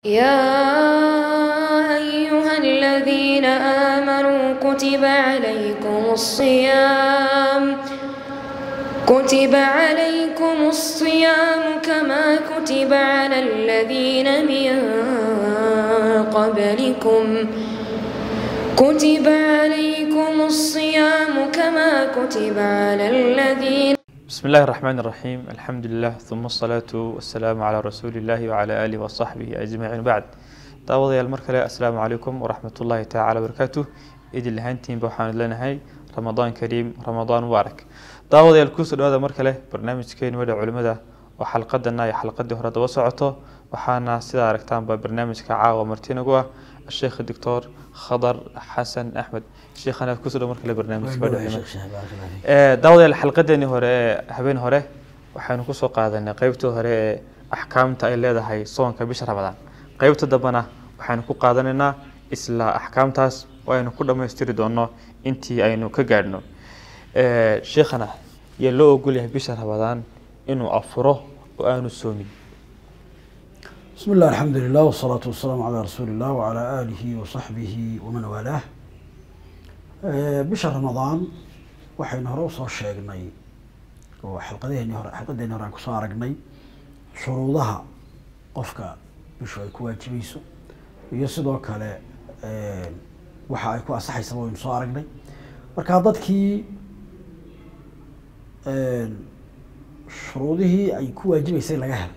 يا أيها الذين آمنوا كتب عليكم الصيام كتب عليكم الصيام كما كتب على الذين من قبلكم كتب عليكم الصيام كما كتب على الذين بسم الله الرحمن الرحيم الحمد لله ثم الصلاة والسلام على رسول الله وعلى آله وصحبه أجمعين بعد daawadayaal mar kale asalaamu calaykum waraxmat ullaahi tacaala barakaatu idin lahaantiinba waxaan leenahay ramadaan kariim ramadaan mubaarak daawadayaal kusoo dhawaada mar kale barnaamijkeeni wadha culimada oo xalqadana iyo xalqadii hore daba socoto waxaana sidaa aragtaanba barnaamijka caawa martinagu ah sheekh doctor khadar xasan axmed sheekhana kusoo dhaw mar kale barnaamijka wadha culimada daawadayaal xalqadeeni hore ee habeen hore waxaynu kusoo qaadanay qeybtii hore ee axkaamta ay leedahay soonka bisha ramadaan qeybta dambena waxaynu ku qaadanaynaa isla axkaamtaas oo aynu ku dhammaystiri doono intii aynu ka gaadhno sheekhana yaa loo ogolyahay bisha ramadaan inuu afuro oo aanu soomin بسم الله الحمد لله والصلاة والسلام على رسول الله وعلى آله وصحبه ومن والاه آه، بشهر رمضان waxaynu hore usoo sheegnay oo xalqadeeni hore xalqadeeni hore aan kusoo aragnay shuruudaha qofka bishu ay ku waajibayso iyo sidoo kale waxa ay ku ansaxaysaba waynu soo aragnay marka dadkii shuruudihii ay ku waajibaysay laga helay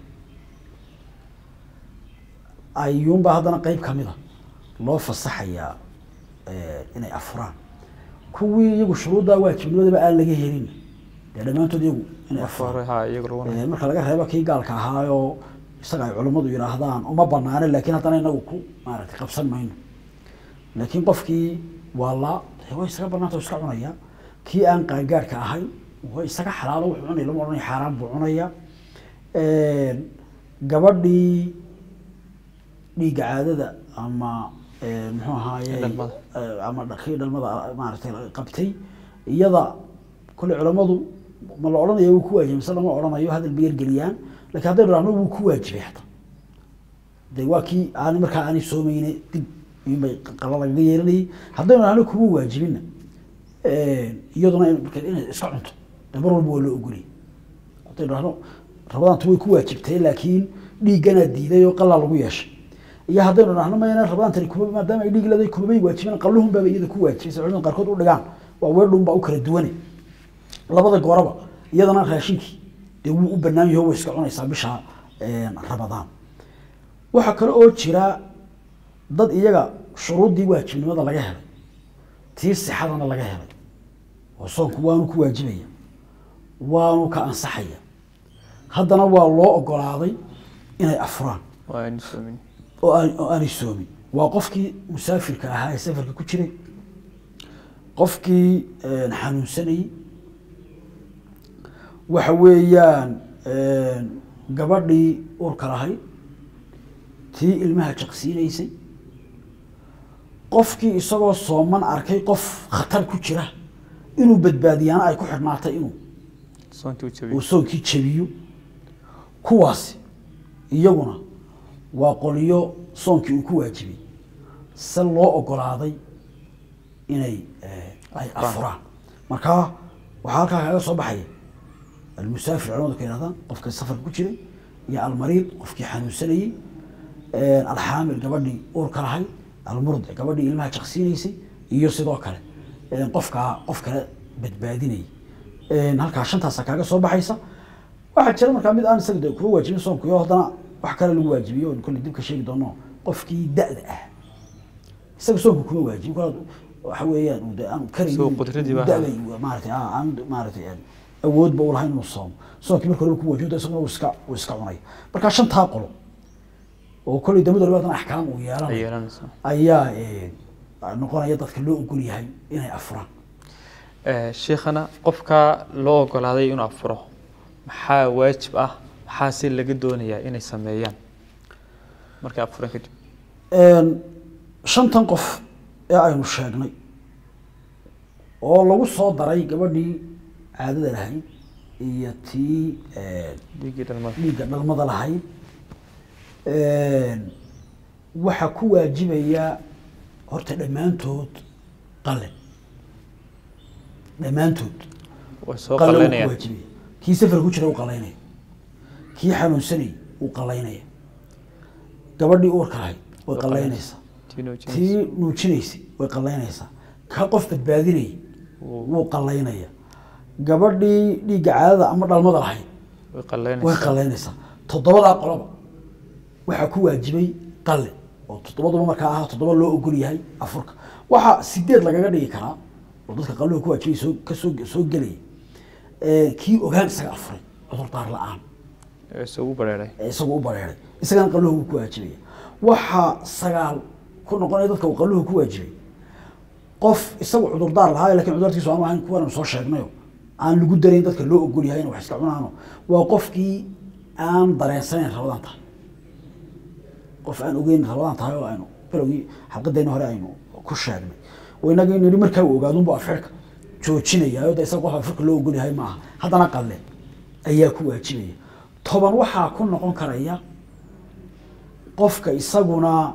ayuunbaa haddana qeyb kamida loo fasaxayaa inay afuraan kuwii iyagu shuruuddaa waajibnimadaba aan laga helin dee dhammaantood iyagu inay afuraan ha iyagu lagu marka laga reebo kii gaalka ahaayoo isaga ay culammadu yidhaahdaan uma banaane laakiin haddana inagu ku maaragtay qabsan mayno laakiin qofkii waa la way isaga banaanta iska cunaya kii aan qaangaadhka ahayn way isaga xalaalo wuxuu cunaya lama odhanaya xaaraan buu cunaya gabadhii dhiigga caadada ama muxuu ahaaye Dhalmada. ama kii dhalmada maaragtay qabtay iyada kole culammadu ma la odhanaya wuu ku waajibay mise lama odhanayo hadal bay yargeliyaan lakin haddaynu dhahno wuu ku waajibay hata de waa kii aan markaa aanay soomeyne dib inbay qala lagaga yeelanayay haddaynu dhahno kuma waajibina iyaduna in- marka inay iska cunto de mar walba waa loo ogoliyay haddaynu dhahno rabadaantu way ku waajibtay laakiin dhiigganaa diiday oo qalaa lagu yeeshay iyo haddaynu dhahno mayna rabadaantani kuma maadaama ay dhiig leedahay kumabay waajibin qalluhun baaba iyada ku waajibay sida culimada qaarkood u dhigaan waa weedhun baa u kala duwane labada gooraba iyadana raashinkii dee wuu u banaan yaho way iska cunaysaa bisha ramadaan waxaa kale oo jira dad iyaga shuruuddii waajibnimada laga helay tii sixadana laga helay oo soonku waanu ku waajibaya waanu ka ansaxaya haddana waa loo ogolaaday inay afuraan waa aanu soomin oo aan oo aanay soomin waa qofkii musaafirka ahaa ee safarka ku jiray qofkii xanuunsanayey waxa weeyaan gabadhii urka lahayd tii ilmaha jaqsiinaysay qofkii isagoo sooman arkay qof khatar ku jira inuu badbaadiyaana ay ku xidhnaatay inuu soontii u uu jabiyo soonkii jabiyo kuwaasi iyaguna waa qoliyo soonkii uu ku waajibay se loo ogolaaday inay eh, ay afuraan marka waxaa halkaa kaga soo baxaya almusaafir culamadu ka yihahdaan qofka safarka ku jiray iyo almariid qofkii xanuunsanayey alxaamil gabadhii uurka lahayd almurdic gabadhii ilmaha jaqsiinaysay iyo sidoo kale eh, qofkaa qof kale badbaadinayay halkaa shantaasa kaaga soo baxaysa waxaa jira markaa mid aan isaga de kuma waajibin soonkuyo haddana wax kale lagu waajibiyo oon kolley dib ka sheegi doono qofkii da-da ah isaga soonku kuma waajibin kol waxa weeyaan uu de aan karayn Isagoo qudradii baa da-day maaratay ah, aan maaratay aan awoodba u lahayn inuu soomo soonkii marka horeba ku waajibo isaguna uu iska uu iska cunaya marka shantaa qolo oo kolley damada labaatan axkaam uu ay yeelanayo yeelanaysaa ayaa eh, noqonaya dadka loo ogol yahay inay afuraan Eh, sheekhana qofka loo ogolaaday inuu afuro maxaa waajib ah maxaa si laga doonayaa inay sameeyaan markay afureen kadib Een, shantan qof ee aynu sheegnay oo lagu soo daray gabadhii caadada lahayd iyo tii dhiiggii dhalmada dhiigga dhalmada lahayd waxaa ku waajibaya horta dhammaantood qalle dhammaantood way soo qalle wuu ku qalanayaan waajibaya kii safar ku jira uu qallaynaya kii xanuunsanayay uu qallaynaya gabadhii uurka lahayd way qallaynaysaa Tino James. tii nuujinaysay way qallaynaysaa ka qof badbaadinayay wuu qallaynaya gabadhii dhiigga caadada ama dhalmada lahayd way way qalanaysaa qallaynaysaa toddobadaa qoloba waxaa ku waajibay qalle oo toddobaduba markaa ah toddoba loo ogol yahay afurka waxaa sideed lagaga dhigi karaa oo dadka qalluhu ku waajibay soo kasoo soo gelaya Eh, kii ogaan isaga afuray cudurdaar la-aan ee isugu bareeray ee isagu u bareeray isagana qalluhu wuu ku waajibaya waxaa sagaal ku noqonaya dadka uu qalluhu ku waajibay qof isagu cudurdaar lahaa lakin cudurdaarkiisu aanu ahayn kuwan soo sheegnayo aan lagu darayn dadka loo ogol yahay in wax iska cunaano waa qofkii aan dareensanayn rabadaan tahay qof aan ogeyn rabadaan tahay oo aynu bilowgii xalqadeenna hore aynu ku sheegnay oo inaga nidhi markaa uu ogaadunbu afxirka joojinaya de isaga qof afxirka loo ogol yahay maaha haddana qalle ayaa ku waajibaya toban waxaa ku noqon karaya qofka isaguna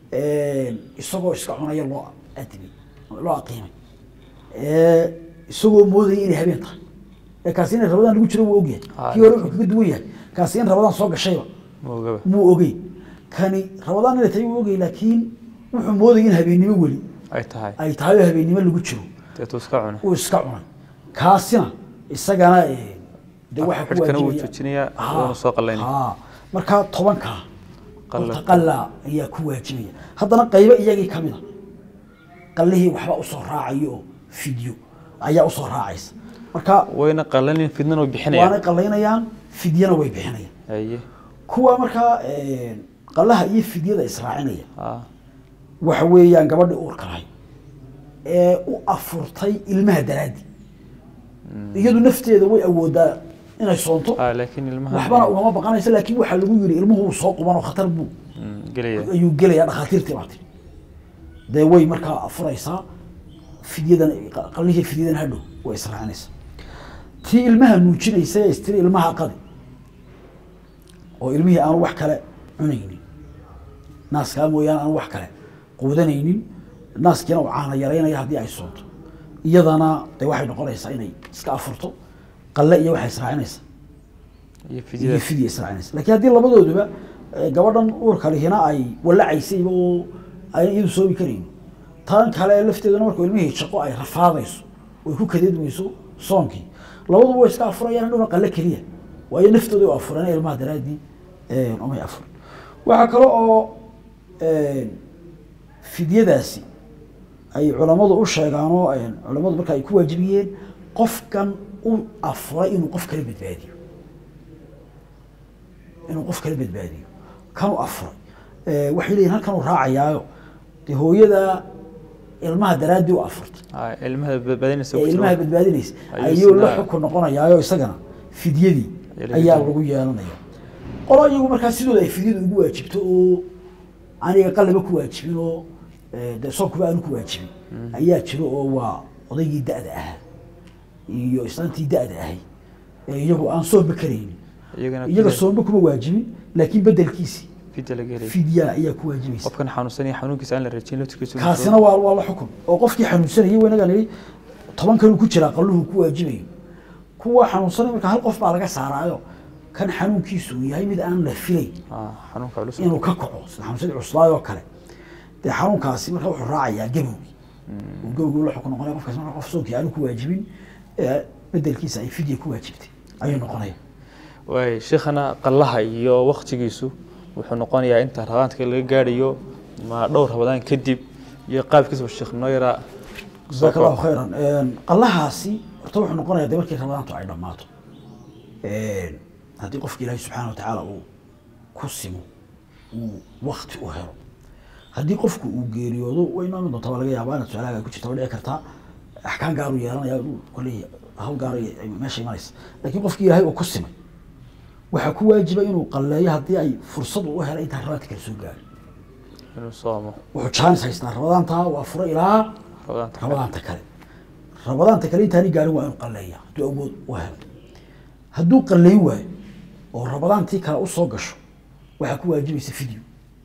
isagoo iska cunaya loo adimay loo aqiimay ee isagoo moodaya inay habeen tahay ee kaasi in rabadaan lagu jiro wuu ogyahay Ah, kii hore wuxuu kaga duwan yahay kaasi in rabadaan soo gashayba moogaba muu ogey kani rabadaan inay tahay wuu ogey laakiin wuxuu moodaya in habeennimo weli ay tahay ay tahay oo habeennimo lagu jiro deetuu iska cunay uu iska cunay kaasina isagana eh, de waxaa ku xidhkana wuu waajibaya- joojinayaa Ha, wuuna soo qallaynaya ha. markaa tobankaa Qalle. horta qalla ayaa ku waajibaya haddana qaybo iyagii ka mida qallihii waxba usoo raacayo oo fidyo ayaa usoo raacaysa marka wayna qalanin fidnana way waanay bixinayaan qallaynayaan fidyana way bixinayaan haye kuwa markaa eh, qallaha iyo fidyada israacinaya ha waxa weeyaan gabadhii uurka lahayd ee u afurtay ilmaha daraaddi iyadu nafteeda way awoodaa inay soonto ha laakiin ilmaha waxbana ugama baqanaysa laakiin waxaa lagu yiri ilmuhu wuu soo qubanoo khatar buu Mm, gelaya ayuu gelayaa dhakhaatiirtii baa tiri dee way markaa afuraysaa fidyadan qallihii fidyadan hadhow way israacinaysaa tii ilmaha nuujinaysa ee istiri ilmaha qadi oo ilmihii aanu wax kale cunaynin naaskaa mooyaane aanu wax kale quudanaynin naaskiina uu caana yaraynaya haddii ay soonto iyadana dee waxay noqonaysaa inay iska afurto qalle iyo waxay israacinaysaa iyo iyo fidyada fidya israacinaysa laakiin haddii labadooduba eh, gabadhan uurka lihina ay walacaysayba oo ayna iyadu soomi karaynin tan kale lafteeduna markuu ilmihii shaqo ay rafaadayso oy ku kadeedmayso soonkii labaduba way iska afurayaan hadhowna qalle keliya waayo naftooda u afureen ilmaha daraaddii eh, umay afurin waxaa kale oo eh, fidyadaasi ay culammadu u sheegaanoo eh, culammadu marka ay ku waajibiyeen qofkan u afuray inuu qof kala badbaadiyo inuu qof kala badbaadiyo kan u afuray Eh, waxay leeyihin halkan uu raacayaayo dee hooyada ilmaha daraaddii u afurtay ha ilmaha badbaadinaysa ee ku ilmaha jiro badbaadinaysa Ayuu ayuu la sinaa- xukun noqonayaayo isagana fidyadii Ayaa laga ayaa doonaya. lagu yeelanaya qolo iyagu markaa sidooda ay fidyadu ugu waajibto oo aniga qalaba ku waajibin oo eh, dee soonkuba aanu ku waajibin ayaa jiro oo waa odaygii da-da ahaa iyo islaantii da-da ahay ee iyagu aan soonba karaynin iyagana iyaga fidya- soonba kuma waajibin laakiin bedelkiisii fidya laga helaya fidya ayaa ku waajibaysa qofkan xanuunsanaya xanuunkiisa aan la rajin laftirkiisa kaasina waa waa la xukun oo qofkii xanuunsanayay wanaga nidhi tobankan uu ku jiraa qalluhu ku waajibayo kuwa xanuunsanay marka hal qof baa laga saaraayo kan xanuunkiisu uu yahay mid aan la filayn ha xanuunka culus inuu ka kaco sida xanuunsadii cuslaay oo kale dee xanuunkaasi marka wuxuu raacayaa gabowgii uu gabowgii la xukun noqonaya qofkaasi marka qof soonkii aanu ku waajibin ee bedelkiisa ay fidya ku waajibtay ayuu noqonaya waay sheekhana qallaha iyo waktigiisu wuxuu noqonayaa inta rabaanka laga gaadhayo ma dhowr rabadaan kadib iyo qaabkiisaba sheekh noo yaraa jazaaka allahu khayran qallahaasi horta wuxuu noqonayaa dee markii rabadaantu ay dhammaato haddii qofki ilaahay subxaana watacaala uu ku simo uu wakti u helo haddii qofku uu geeriyoodo way noomi doontaa waa laga yaabaa inaad su-aalaha ku jirta waa dhici kartaa axkaan gaaru yeelanaya uu kolley hawl gaar ay meesha imanaysa laakiin qofkii ilaahay uu ku simay waxaa ku waajiba inuu qalleeyo haddii ay fursad u helay intaan rabaadka kale soo gaarin inuu soomo wuxuu jaanis haystaa rabadaantaa waa fura ilaa rabadaanta rabadaanta kale rabadaanta kale intaani gaarin waa inuu qalleeya hadduu awood u helay hadduu qalleyn waayo oo rabadaantii kale usoo gasho waxaa ku waajibaysa fideo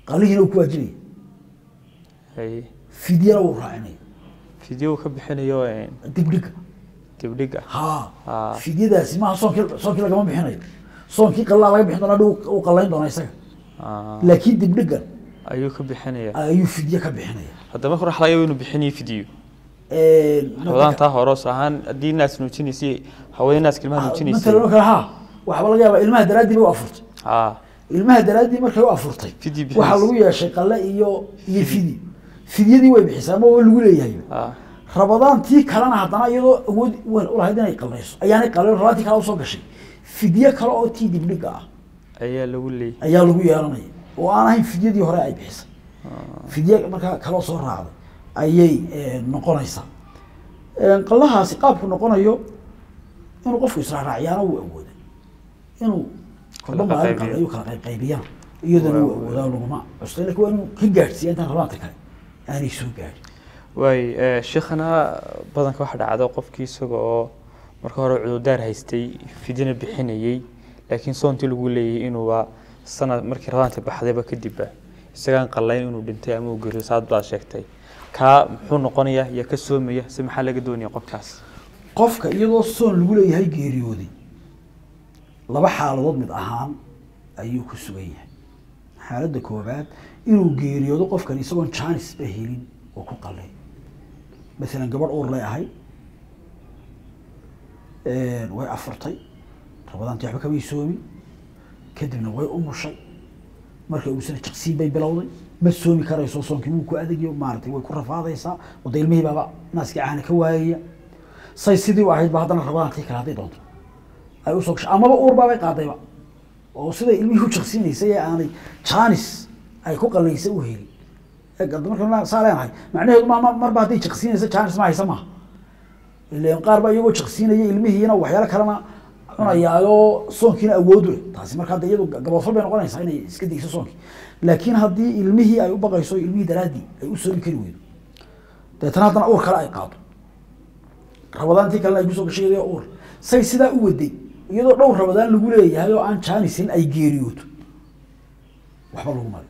qalihiina uu ku waajibaya haye fidyana wuu raacinaya fidyo uu ka bixinayo een, dibdhiga dibdhig ah ha Ah. fidyadaasi maaha soonkii soonkii lagama bixinayo soonkii qalaa laga bixin doona hadhow uu qallayn doona isaga Ah, laakiin dibdhigan ayuu ka bixinaya ayuu fidye ka bixinaya haddaba marka waxa laga yaaba inuu bixinayo fidyo Een, rabadaan taa horos ahaan haddii naas nuujinaysay hawada naaska ilmaha nuujinaysay matalan oo kale ha waxaa laga yaabaa ilmaha daraaddii bay u afurtay ah ilmaha daraaddii markay u afurtay Fidyi bixis. waxaa lagu yeeshay qalle iyo iyo fidyi fidyadii way bixisaa ama waa lagu leeyahay ah rabadaan tii kalena haddana iyadoo awood weyn u lahayd inay qallayso ayaanay qalin rabadaan kale usoo gashay fidye kale oo tii dibdhiga ah ayaa lagu leeyay ayaa lagu yeelanaya oo aan ahayn fidyadii hore ay bixisay fidye markaa kaloo soo raacday ayay eh, noqonaysaa Eh, qallahaasi qaabku noqonayo inuu qofku israacraaciyaana wuu awooda inuu Kala kolba maalin qaybiyo. kale ayuu kala qayqaybiyana iyadana Waa wuu awoodaa laguma cusla lakin waa inuu ka gaadhsiiya intaan rabaanta kale aanay soo gaadhin waay sheekhana badanka waxa dhacdo qofkii isaga oo marka hore cudurdaar haystay fidyana bixinayey laakiin soontii lagu leeyay inuuba sanad markii rabadaanta baxdayba kadibba isagaan qallayn inuu dhintay ama uu geriyo saad baad sheegtay kaa muxuu noqonayaa iyo ka soomaya si maxaa laga doonaya qofkaas qofka iyadoo soon lagu leeyahay geeriyooday laba xaaladood mid ahaan ayuu ku sugan yahay xaaladda koobaad inuu geeriyoodo qofkan isagoon jaanis ba helin oo ku qalay maalan gabadh uur lay ahay way afurtay rabadaantii waxba kamay soomin kadibna way umushay marka uusana jaqsiin bay bilowday ma soomi karayso soonkii wuu ku adagyo maaratay way ku rafaadaysaa oo de ilmihii baaba naaskii caana ka waayaya say sidii u ahayd ba haddana rabadaantii kale hadday doonto ay usoo gashay amaba uur baabay qaadayba oo siday ilmihii u jaqsiinaysay ee aanay jaanis ay ku qalaysay u helin marka saa leenahay macnaheedu ma marba hadday jaqsiinaysa jaanis ma haysa maaha ileen qaar ba iyagoo jaqsiinaya ilmihiina waxyaalo kalena cunayaayo soonkiina awood u leh taasi marka hadda iyadu gaboodfal bay noqonaysaa inay iska degso soonkii laakiin haddii ilmihii ay u baqayso ilmihii daraaddii ay u soomi kari weydo deetana haddana uur kale ay qaado rabadaantii kalena ay kusoo gashay iyadoo uur say sidaa u waday iyadoo dhowr rabadaan lagu leeyahay oo aan jaanisin ay geeriyooto waxba lagu maray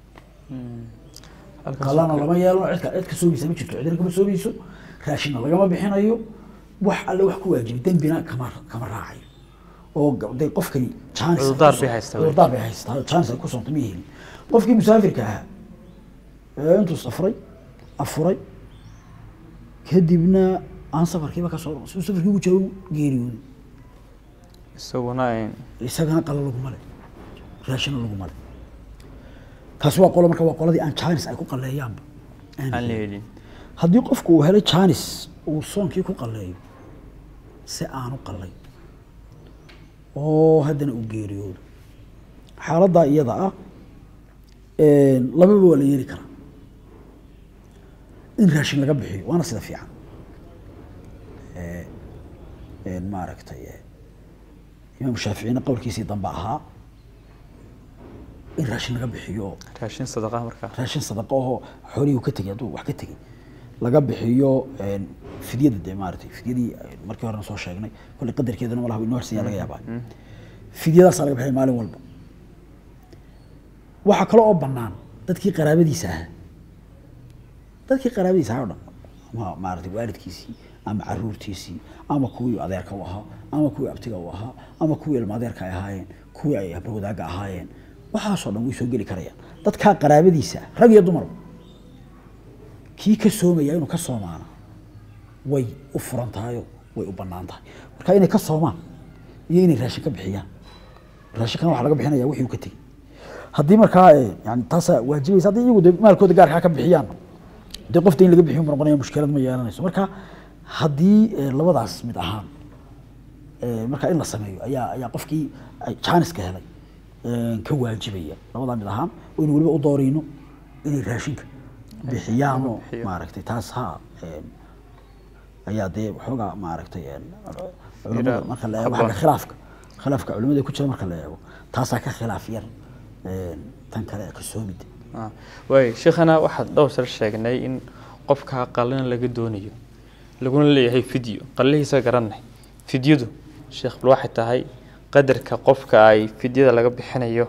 qalana lama yeelano cidka cid ka soomaysa ma jirto cidina kama soomayso raashinna lagama bixinayo wax alle wax ku waajibay dembina kama kama raacayo oo de qofkani jaanis Cudurdaar bay haystaa wey. cudurdaar bay haystaa jaanis ay ku soonto ma helin qofkii musaafirka ahaa ee intuu safray afuray kadibna aan safarkiiba ka soo si safarkii ugu jiro geeriyooday isaguna een, isagana qalo laguma le raashina laguma le taasi waa qolo marka waa qoladii aan jaanis ay ku qaleeyaanba aan aan la helin. helin haddii qofku uu helay jaanis uu soonkii ku qaleeyo si aanu qalay oo haddana uu geeriyoodo xaaladdaa iyada ah lababa waa la yeeli karaa in raashin laga bixiyo waana sida fiican Eh, maaragtay eh, imaam shaaficina qowlkiisii dambe ahaa in raashin laga bixiyo raashin sadaqa markaa raashin sadaqo oo xoolihii uu ka tegey hadduu wax ka tegey laga bixiyo een, fidyada dee maaragtay fidyadii eh, markii horena soo sheegnay kolley qadarkeedana malaha inoo harsan yaa laga yaabaa fidyadaasaa laga bixiya maalin walba waxaa kale oo bannaan dadkii qaraabadiisa ahaa dadkii qaraabadiisa ahaa o dhan ama maaragtay waalidkiisii ama caruurtiisii ama kuwii adeerka u ahaa ama kuwii abtiga u ahaa ama kuwii ilma adeerka ay ahaayeen kuwii ay habro wadaagga ahaayeen waxaasoo dhan way soo geli karayaan dadkaa qaraabadiisa ah rag iyo dumarba kii ka soomaya inuu ka soomaana way u furan tahayo way u bannaan tahay marka inay ka soomaan iyo inay raashin ka bixiyaan raashinkana waxaa laga bixinaya wixii uu ka tegey haddii markaa eh, yani taasaa waajibaysa haddii iyagu de maalkooda gaarkaa ka bixiyaan dee qofta in laga bixiyo ma noqonaya mushkilad ma yeelanayso marka haddii eh, labadaas mid ahaan eh, marka in la sameeyo ayaa ayaa qofkii ay jaaniska helay eh, ka waajibaya labadaa mid ahaan oo in weliba u doorayno inay raashinka bixiyaan oo bixiyo. maaragtay taas ha eh, ayaa dee waxoogaa maaragtay eh, culamada marka la eego habboon. xagga khilaafka khilaafka culimada ku jira marka la eego taasaa ka khilaaf yar eh, tan kale ee ka soomida Ah, waay sheekhana waxaad dhowr sar sheegnay in qofka qalina laga doonayo laguna leeyahay fidyo qallihiisa garanay fidyadu sheekh bal waxay tahay qadarka qofka ay fidyada laga bixinayo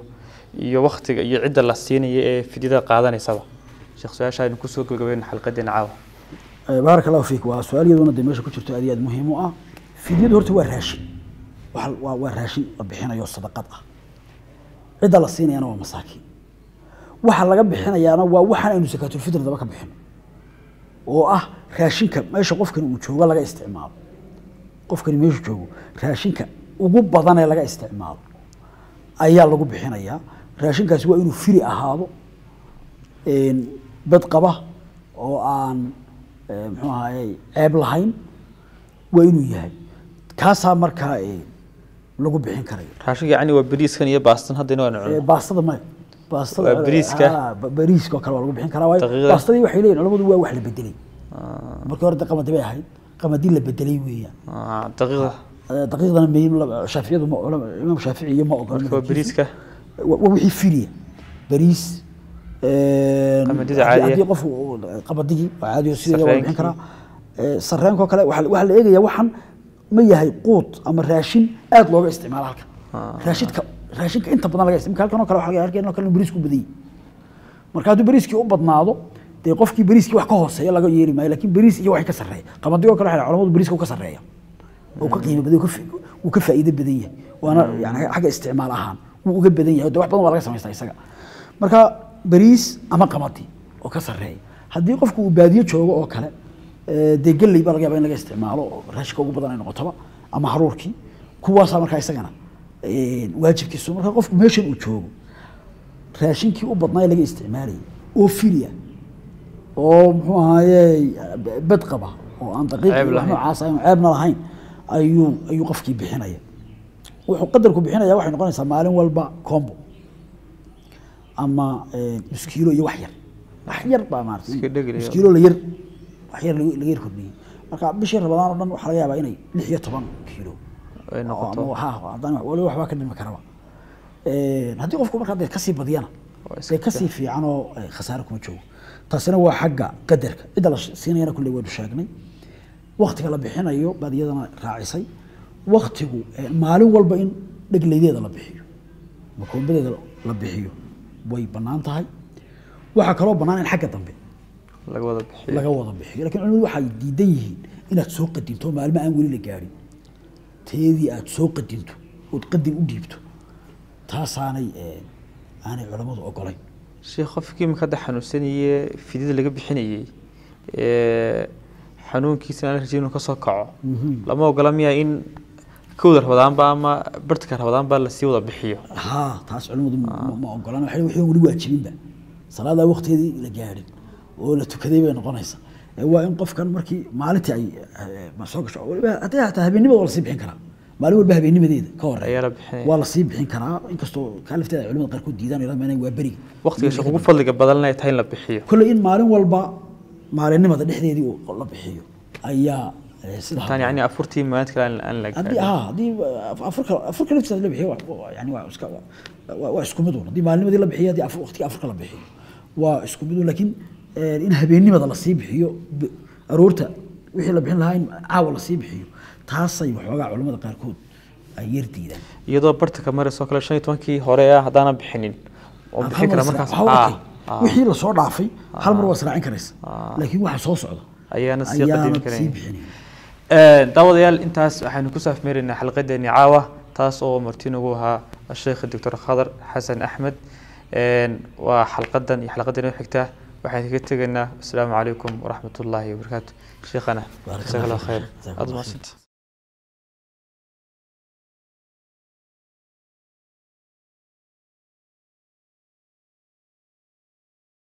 iyo waktiga iyo cidda la siinaya ee fidyada qaadanaysaba sheekh su-aasha aynu kusoo gabagabayna xalqadeena caawa Eh, baaraka allahu fiik waa su-aal iyaduna dee meesha ku jirto aad iyo aad muhiim u ah fidyadu horta waa raashin Waxa- waa waa raashin la bixinayo sadaqad ah cidda la siinayana waa masaakiin waxa laga bixinayaana waa waxaan aynu sakaatulfitr daba ka bixino oo ah raashinka meesha qofkani uu joogo laga isticmaalo qofkani meeshu joogo raashinka ugu badan ee laga isticmaalo ayaa lagu bixinayaa raashinkaasi waa inuu firi ahaado een, bad qaba oo aan eh, muxuu ahaye ceeb lahayn waa inuu yahay kaasaa markaa eh, lagu bixin karaya raashinka yacni waa bariiskan iyo baastan haddayna waanu Eh, cunno baastada maya baastada Waa bariiska? Ah, ba- bariiska oo kale waa lagu bixin karaa waayo Daqiiqda? baastadii waxay leeyihin culamadu waa wax la bedelay markii hore de qamadi bay ahayd qamadi la bedelay weeyaan Ah, daqiiqda Eh, daqiiqdana meym shaaficiyadu ma culama imaam shaafici iyo ma ogola marka waa bariiska waa waa wixii filiya bariis een, Qamadida haddii- caadiya. haddii qof uu- qamadigi waa caadi oo sideeda waa la bixin Sarreenkii. karaa Eh, sarreenkoo kale waxaa waxaa la eegayaa waxan ma yahay quut ama raashin aad looga isticmaalo halkan raashidka raashinka inta badan laga isticmaalo halkan oo kale waxaa laga halkan oo kale inuu bariisku badanyay marka hadduu bariiskii u badnaado dee qofkii bariiskii wax ka hooseeya laga yeeri maayo laakiin bariis iyo wax ka sarreeya qamadigi oo kale waxaa la- culamadu bariiska uu ka sarreeya uu ka qiimo badan uu ka fi- uu ka faa'iido badan yahay waana yani xagga isticmaal ahaan wuu uga badan yahay de wax badan waa laga samaystaa isaga marka bariis ama qamadi oo ka sarreeya haddii qofku uu baadiyo joogo oo kale eh, dee galley baa laga yaaba in laga isticmaalo oo raashinka ugu badan ay noqotoba ama haruurkii kuwaasaa markaa isagana eh, waajibkiisu marka qofku meeshan uu joogo raashinkii u badnaa ee laga isticmaalayay oo filiya oo muxuu ahaaye bad qaba oo aan daqiiq Ceeb iyo wax lahayn. noocaas aan ceebna lahayn ayuu ayuu qofkii bixinaya wuxuu qadarku bixinaya waxay noqonaysaa maalin walba combo ama eh, nus kiilo iyo wax yar wax yar baa maarata Iska dhegel iyo- nus kiilo la yar wax yar laga laga yar kordhiyey marka bishii rabadaan oo dhan waxaa laga yaabaa inay lix iyo toban kiilo ay noqoto oo- ha haddana wali waxbaa ka dhimi karaba Een, haddii qofku markaa dee kasii badiyana Waa iska dee kasii fiican oo eh, khasaare kuma joogo taasina waa xagga qadarka cidda la siinayana kulley waynu sheegnay waktiga la bixinayo baad iyadana raacisay waktigu eh, maalin walba in dhegleydeeda la bixiyo makoombadeeda la bixiyo way bannaan tahay waxaa kaloo bannaan in xagga dambe laga wada bixiyo laga wada bixiyo lakin culimadu waxay diidan yihiin inaad soo qadinto maalmo aan weli la gaadhin teedii aad soo qadinto ood qadin u dhiibto taasaanay eh, aanay culammadu ogolayn sheekh qofkii imika hadda xanuunsanayee fidyada laga bixinayey ee xanuunkiisa aan la rajayn inuu kasoo kaco lama ogola miyaa in kowda rabadaanba ama bartka rabadaanba lasii wada bixiyo haa taas culimmadu ma- ma ogolaan waxay wixii weli waajibinba salaadaa waqtigeedii la gaadhin oo la tukaday bay noqonaysa Eh, waa in qofkan markii maalintii ay eh, ma soo gasho waliba haddii hataa habeennimada waa lasii bixin karaa maalin walba habeennimadeeda ka Ayaa horeeya la bixinaya. waa lasii bixin karaa inkastoo kaa lafteeda ay culimada qaarkood diidaan ilaa maanay waa beriga waqtiga sheekh ugu fadliga badan ay tahay in la bixiyo kolley in maalin walba maalinimada dhexdeedii uu la bixiyo ayaa eh, sida tan yacni afurtii maalinta kale aan- aan la haddii gaadhin. haa haddii afurka afurka laftiisa la bixiyo waa- waa- yani waa iska waa waa isku mid un haddii maalinimadii la bixiyo haddii afur waqtiga afurka la bixiyo waa isku mid un laakiin eh, in habeennimada lasii bixiyo b- aroorta wixii la bixin lahaa in caawa lasii bixiyo taasay waxoogaa culamada qaarkood ay yar diidaan iyadoo bartka marisoo kale shan iyo tobankii hore ah haddaanan bixinin oo bixin kara markaas Waxaa ah, okay. ah, wixii lasoo dhaafay hal mar waa israacin karaysa laakiin waxa soo socda ayaana sii ayaanad qadimi sii karayn bixinayn Ee, daawadayaal intaas waxaynu ku saafmeeraynaa xalqadeeni caawa taas oo marti nagu ahaa sheekh doctor khadar xasan axmed Een, waa xalqadan iyo xalqadan u xigta waxaan kaga tegaynaa asalaamu calaykum waraxmat ullaahi wabarakaatu sheekhana Baarak jazaak allah Allah khayr fiik. Jazaak aad Allah mahadsantahay